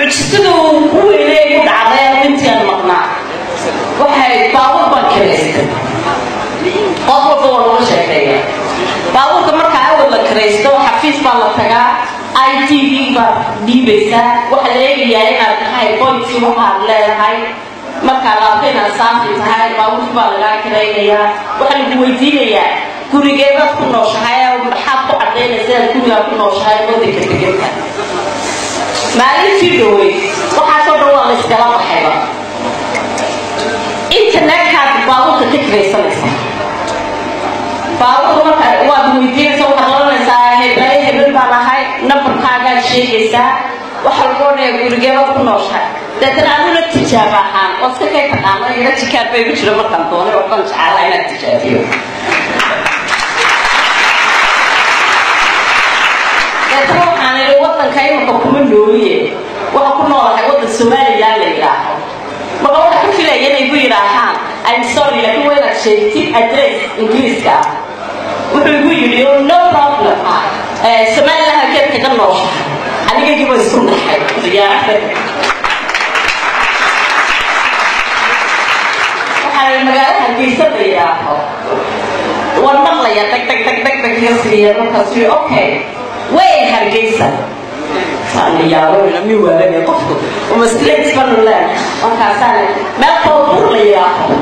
mucjisadu ku weynay ku dhacday intiaan maqnaa waxay baabuur baan kiraystay qof walba waa laga sheekeeya baabuurka markaa awal la kiraysto xafiis baa la tagaa i t v baad dhiibaysaa waxaa la eegayaa inaad tahay bointi waxaad leedahay markaa laabta inaad saafi tahay baabuurka baa lagaa kiraynayaa waxaa lagu weydiinayaa gurigeedaad ku nooshahay maxaad ku cadaynaysa inaad gurigaa ku nooshahay wadanka deganta maalintii dhowey waxaasoo dhan waa la iskala baxayba internetkaad baabuurka ka kiraysanaysa baabuurka markaa waad weydiinaysa waxaad oranaysaa heblaye hebel baan ahay nambarkaagaad sheegaysaa waxaa lagu odhanayaa gurigeedaad ku nooshahay deetana aduna tijaaba ahaan oo iska kay taqaano ila jikaar bay ku jira markaan doonay waxbaan jeclaa inaad tijaabiyo deetana waxaan idhi wadanka imanka kuma nooliye waxa ku noolahay wadan somaliland la yidhaaho marka waxa ku filaya inay ku yidhaahaan I'm sorry laakiin waa inaad sheegtid address ingiriiska ah wuxuu igu yidhi oh, no problem somaliland halkeed kaga nooshahay anigagii waa isku naxay diyaarada waxaa magaalo hargeysa la yidhaaho waan maqlaya dhag dhag dhag dhag dhag iga siiya markaas yii okay way hargeysa saana yaabona mi waalanaya qofku uma straight banu leen markaasaan meel koodbuur la yidhaaho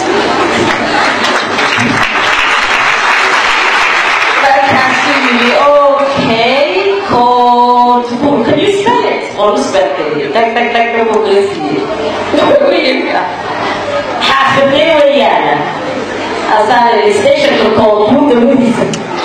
markaasuu yidhi okay koodbuur can you spell it oo nu spellgeliyo dhag dhag dhag dhag buu kala siiyey xaafidee weeyaana asaan stationka koodbuur dawadiisa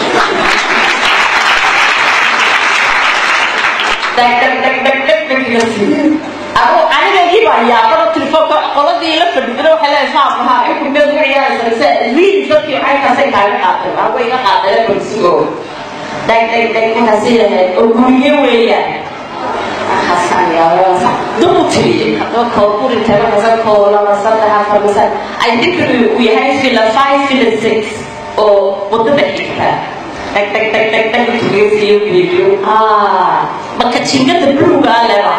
anigu anigagii baa yaabada telefoonka qoladii la fadhidana waxay leedahay saabaha xukumeed u ciyaaraysa riid dadkii caynkaasay kaaga qaateen aa way iga qaadeen balsugo dhag dhag dhag markaasay lahayd oo guriye weeyaan markaasaan yaabasa dub u tiriyey hadaba kooburi taga masa koo laba saddex afar masa ay dinkadu uu yahay fila five fila six oo wadada xigta dhag dhag dhag dhag dhag tugeysiyo bibiyo ah marka jingada buluga leba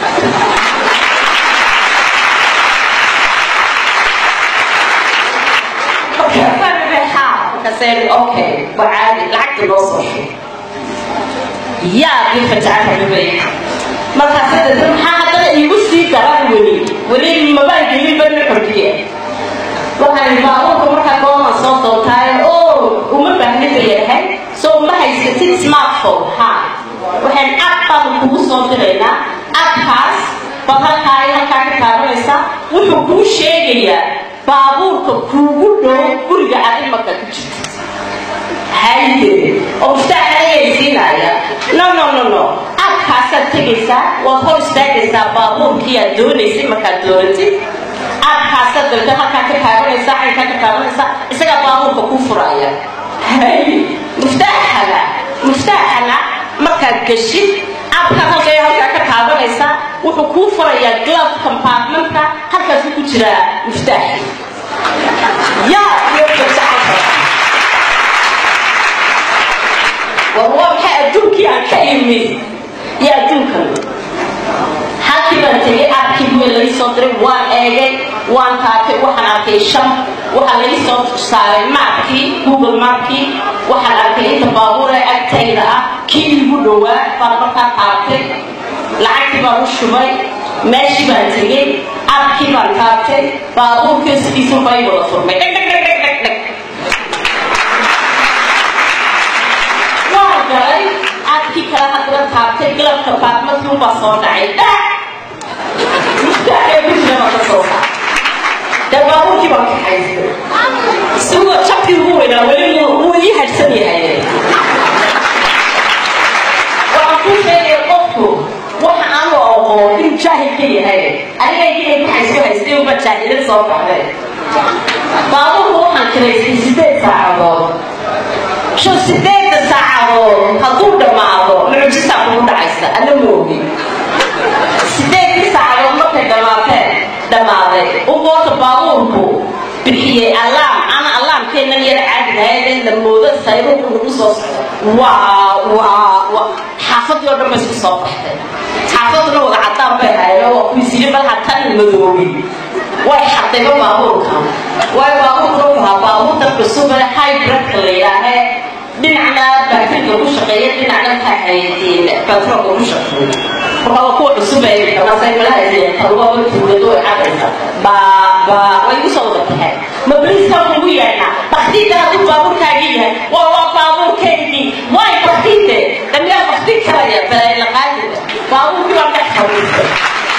okay waa caadi lacagta loo soo shubay yaa ii fajacadabay markaas dada maxaa haddana iigu sii daran weli weli mabaan gelin bana xordiye waxaan baabuurka markaa gooman soo doontaay oo uma baahni bayahay soo ma haysatid smartphone ha waxaan app baan kugu soo diraynaa appkaas baad halkaa ay halkaa ka taabanaysa wuxuu kuu sheegayaa baabuurka kuugu dhow guriga aad imaka ku jirta haye oo muftaax ayaysiinaya no no no no appkaasaad tegaysaa waad hor istaagaysaa baabuurkii aad doonaysay markaad doonatid appkaasaad dabta halkaa ka taabanaysaa caynkaa ka taabanaysaa isagaa baabuurka kuu furaya haye muftaaxana muftaaxana markaad geshid abkaad halkay halkaa ka taabanaysaa wuxuu kuu furayaa glove compartmentka halkaasuu ku jiraa muftaaxi yaa iyo fajacada war waa maxay adduunkii aan ka imid iyo adduunkan halkii baan tegay abkii buwe laga soo diray waan eegay waan taatay waxaan arkay shan waxaa laga soo saaray maapkii google maapkii waxaan arkay inta baabuur ee agtayda ah kii igu dhowaa baan markaa taabtay lacagtii baan u shubay meeshii baan tegey abkii baan taabtay baabuurkii sidiisu bay wada furmay dheg dheg dheg dheg dheg dheg waan galay abkii kale haddana taabtay galabka baadmadkii ubaa soo dhacay dhac mustaaxee bujirama ka soo saar dee baabuurkii baan kaxaystay isagoo jabkii ugu weynaa weli wuu ii hadhsan yahay waxaan kuu sheegaya qofku waxa aan u aqoon inuu jaahil ka yahay aniga inay ku hayso haystay uma jaahilin soo baxday baabuurku waxaan kiraystay sideed saacadood shan sideedda saacadood hadduu dhammaado mucjisaa kugu dhacaysa ana moogi sideedkii saacadood markay dhammaateen dhammaaday ugoota baabuurku bixiyey allaam ana allaamkeennan yar caadilahayd la moodo sayruuku lagu soo socdo waa waa waa xaafadii oo dhan ba isku soo baxday xaafaduna wada cadaan bay hayeen waa kuisiri bal hatan madoobi way xadayba baabuurka way baabuurka u ahaa baabuurta cusub ee hybridka la yidhaahee dhinacna baakriga ku shaqeeya dhinacna maxay haydeen batroolka ku shaqeeya markaa kuwa cusub ee kamasay malahayeen taluwaba tuulado way cadaysa baa baa way igu soo wada baxeen ma boliiska kugu yeedhnaa baktiida hadduu baabuurkaagii yahay waa waa baabuurkaygii way baktiide damiyaa bakti karaya balaylaqaadida baabuurkii waa dhex fadhiistay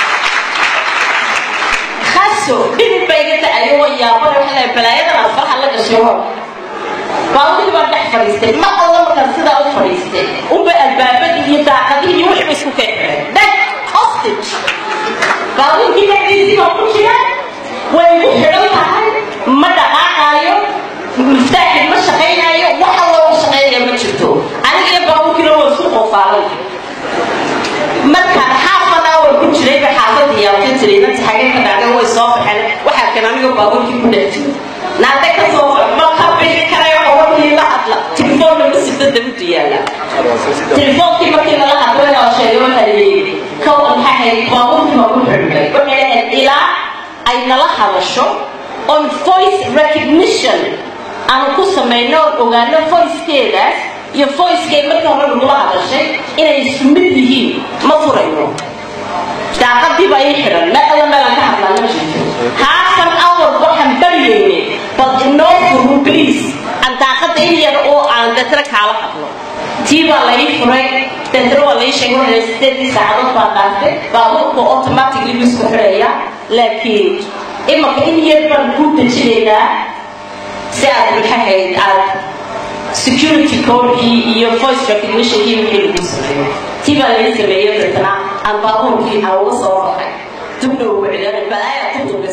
kaso dhibin bay iga dacayo waa yaabana waxa leeyahay balaayadan aad faraha la gashay hor baabuurkii baa dhex fadhiistay ma alla markaan sidaa u fadhiistay unba albaabadii iyo daaqadihii iyo wixii ba isku keenxireen dheg hostage baabuurkii dhexdiisii baa ku jira way igu xidhan tahay ma dhaqaaqaayo miftaaxi ma shaqaynaayo wax alla u shaqaynaya ma jirto aniga iyo baabuurkiina waa isku qofaalay markaan half an hour ku jiray ba xaafadii yaalka jiray inta xagee ka dhacday way soo baxeen waxaa kan aniga baabuurkii ku dhex jiro naade ka soo baxo ma ka bixi karayo hawadii la hadla telefoonna ma sida dabadu yaala telefoonkii markii lala hadlay oo sheegay waxaa leeyihi kow maxaa hayd baabuurkii ma ku xidhmay waxay lahayd ilaa ay nala hadasho on voice recognition aan ku samayno oon ogaano voicekeedaas iyo voicekay markii hore nagula hadashay inay isku mid yihiin ma furayno daaqadii baa ii xidhan meel alla meelaan ka hadlaa ma jirto halfan hour waxaan baryayne bal inoo furu please aan daaqada in yar oo aan deetana kaala hadlo tii baa la ii furay deetana waa la ii sheegay waxay sideedii saacadood baa qaatay baabuurka automatically buu isku xidhaya laakiin imaka in yar baan kuu dejinaynaa si aad maxahayd aad security codekii iyo voice recognitionkii wixii lagu sameeyo tii baa laga sameeyey deetana aan baabuurkii aan uga soo baxay dubna ugu celiyay balaaya ku dubi